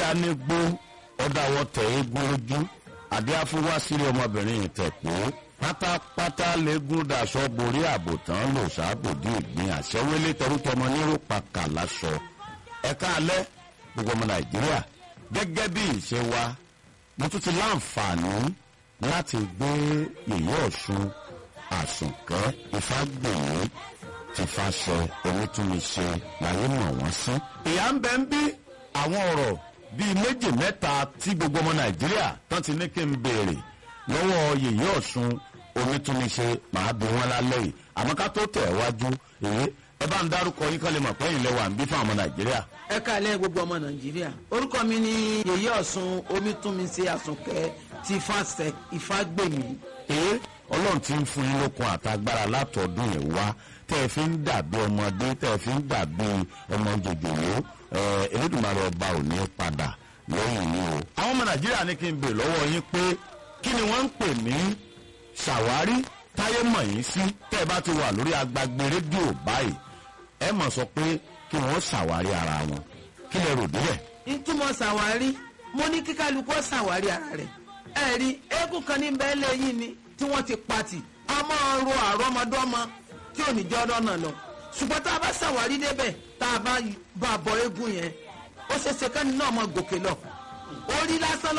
adánigbó ọ̀dàwọ̀ tẹ̀ eégún lójú àdé afúwásírí ọmọbìnrin ìtẹ̀pọ̀ pátápátá lẹ́gùn daṣọ borí àbòtán lò sábòdì ìgbín àṣẹwélé tẹrútọmọ nírò pàkà láṣọ ẹ̀ka alẹ́ gbogbo ọmọ nàìjíríà gẹ́gẹ́ bí ìṣe wa mo tún ti láǹfààní láti gbé yèyé ọ̀ṣun àsùnkẹ́ ìfágbèmí ti fàṣẹ onítúnmíṣe láyé mọ̀ wọ́n sí. ìyá ń bẹ ń bí àwọn ọ̀rọ̀ bíi méjì mẹ́ta tí gbogbo ọmọ nàìjíríà tán ti ní kí n béèrè lọ́wọ́ yèyé ọ̀ṣun onítúnmíṣe màá bí wọn lálẹ́ yìí àmọ́ ká tó tẹ̀ wájú èyí ẹ bá ń dárúkọ yín kán lè mọ̀ pẹ́yìn lẹ́wà ń bí fún àwọn nàìjíríà. ẹ káàlẹ́ gbogbo ọmọ nàìjíríà orúkọ mi ni yèyé ọ̀sùn omítúnmíṣe àsùnkẹ́ ti fàṣẹ ìfàgbèmí. èyí ọlọ́run ti ń fún yín lókun àtagbára látọ̀dún yìí wá tẹ́ ẹ fi ń dàbí ọmọdé tẹ́ ẹ fi ń dàbí ọmọ jòjòló elédùnmarè ọba ò ní padà lẹ́yìn yìí o. àwọn ọmọ nàìjíríà ní kí n bè lọ́wọ́ yín pé kí ni wọ́n ń pè ní ṣàwárí táyé mọ̀ yín sí tẹ́ ẹ bá ti wà lórí agbágbé rédíò báyìí ẹ mọ̀ sọ pé kí wọ́n ṣàwárí ara wọn kí lẹ rò débẹ̀. ìtumọ̀ ṣàwárí mo ní kí kálukú ṣàwárí ara rẹ̀ ẹ rí eégún kan ní bẹ́ẹ̀ lẹ́yìn ni tí wọ́n ti pati a máa ro àrọ́mọdọ́mọ tí ò ní jọ́ lọ́nà lọ ṣùgbọ́n tá a bá ṣàwárí débẹ̀ tá a bá bá bọ eégún yẹn ó ṣeéṣe kẹ́ni náà mọ gòkè lọ orí lásán